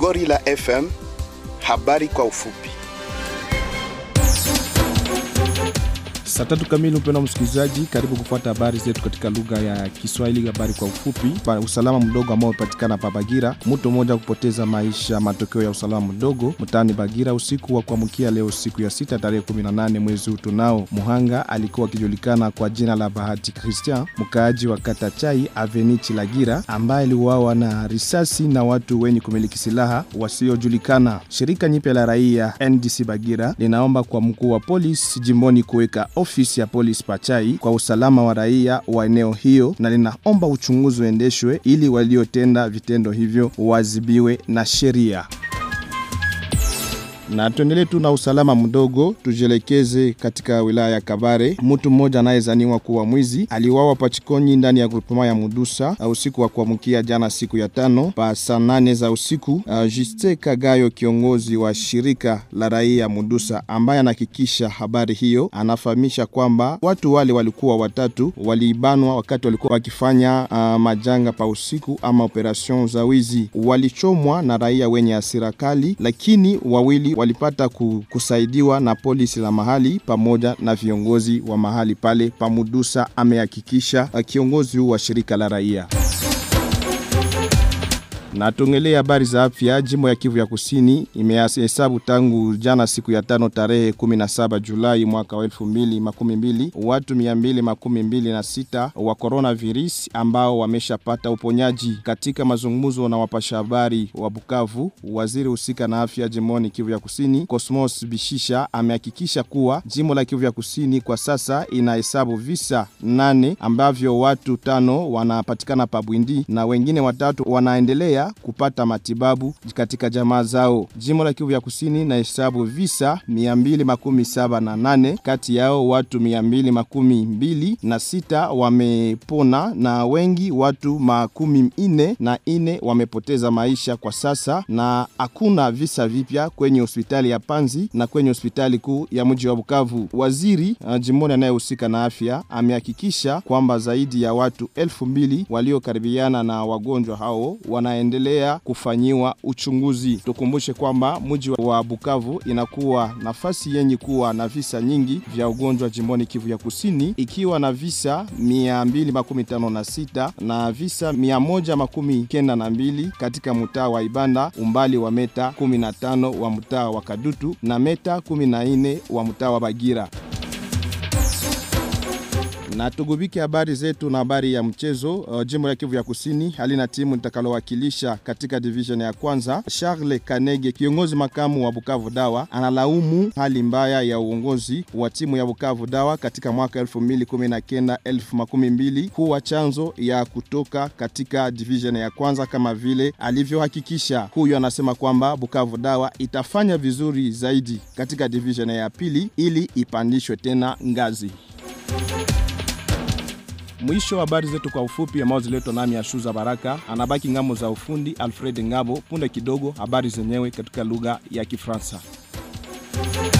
Gorilla FM, habari kwa ufupi. Saa tatu kamili, mpendwa msikilizaji, karibu kufuata habari zetu katika lugha ya Kiswahili. Habari kwa ufupi. Pa usalama mdogo ambao umepatikana pa Bagira, mtu mmoja kupoteza maisha, matokeo ya usalama mdogo mtaani Bagira usiku wa kuamkia leo, siku ya sita tarehe 18 mwezi huu tunao. Muhanga alikuwa akijulikana kwa jina la Bahati Christian, mkaaji wa kata Chai Avenichi Lagira, ambaye aliuawa na risasi na watu wenye kumiliki silaha wasiojulikana. Shirika nyipya la raia NDC Bagira linaomba kwa mkuu wa polisi jimboni kuweka ofisi ya polisi Pachai kwa usalama wa raia wa eneo hiyo, na linaomba uchunguzi uendeshwe ili waliotenda vitendo hivyo wazibiwe na sheria. Na tuendelee tu na usalama mdogo, tujielekeze katika wilaya ya Kabare. Mtu mmoja anayezaniwa kuwa mwizi aliuawa Pachikonyi ndani ya grupema ya Mudusa usiku wa kuamkia jana, siku ya tano pa saa nane za usiku. Uh, Juste Kagayo, kiongozi wa shirika la raia Mudusa, ambaye anahakikisha habari hiyo, anafahamisha kwamba watu wale walikuwa watatu, waliibanwa wakati walikuwa wakifanya uh, majanga pa usiku ama operation za wizi. Walichomwa na raia wenye hasira kali, lakini wawili walipata kusaidiwa na polisi la mahali pamoja na viongozi wa mahali pale pamudusa, amehakikisha kiongozi huu wa shirika la raia. Na tuongelee habari za afya. Jimbo ya Kivu ya Kusini imehesabu tangu jana siku ya tano tarehe 17 Julai mwaka wa 2012 watu 226 wa coronavirus ambao wameshapata uponyaji. Katika mazungumzo na wapasha habari wa Bukavu, waziri husika na afya jimboni Kivu ya Kusini Cosmos Bishisha amehakikisha kuwa jimbo la Kivu ya Kusini kwa sasa inahesabu visa nane ambavyo watu tano wanapatikana pabwindi na wengine watatu wanaendelea kupata matibabu katika jamaa zao. Jimbo la Kivu ya Kusini na hesabu visa 278 kati yao watu 226 na sita wamepona na wengi watu makumi ine na ine wamepoteza maisha kwa sasa, na hakuna visa vipya kwenye hospitali ya Panzi na kwenye hospitali kuu ya mji wa Bukavu. Waziri uh, jimboni anayehusika na afya amehakikisha kwamba zaidi ya watu elfu mbili waliokaribiana na wagonjwa hao wanaendelea kufanyiwa uchunguzi. Tukumbushe kwamba mji wa Bukavu inakuwa nafasi yenye kuwa na visa nyingi vya ugonjwa jimboni Kivu ya Kusini, ikiwa na visa 256 na visa 192 katika mtaa wa Ibanda, umbali wa meta 15 wa mtaa wa Kadutu na meta 14 wa mtaa wa Bagira na tugubike habari zetu na habari ya mchezo. Uh, jimbo la Kivu ya Kusini halina timu litakalowakilisha katika division ya kwanza. Charles Kanege, kiongozi makamu wa Bukavu Dawa, analaumu hali mbaya ya uongozi wa timu ya Bukavu Dawa katika mwaka 2019 2020 kuwa chanzo ya kutoka katika division ya kwanza kama vile alivyohakikisha. Huyu anasema kwamba Bukavu Dawa itafanya vizuri zaidi katika division ya pili ili ipandishwe tena ngazi. Mwisho wa habari zetu kwa ufupi ambao ziletwa nami Ashuza Baraka, anabaki ngamo za ufundi Alfred Ngabo. Punde kidogo habari zenyewe katika lugha ya Kifaransa.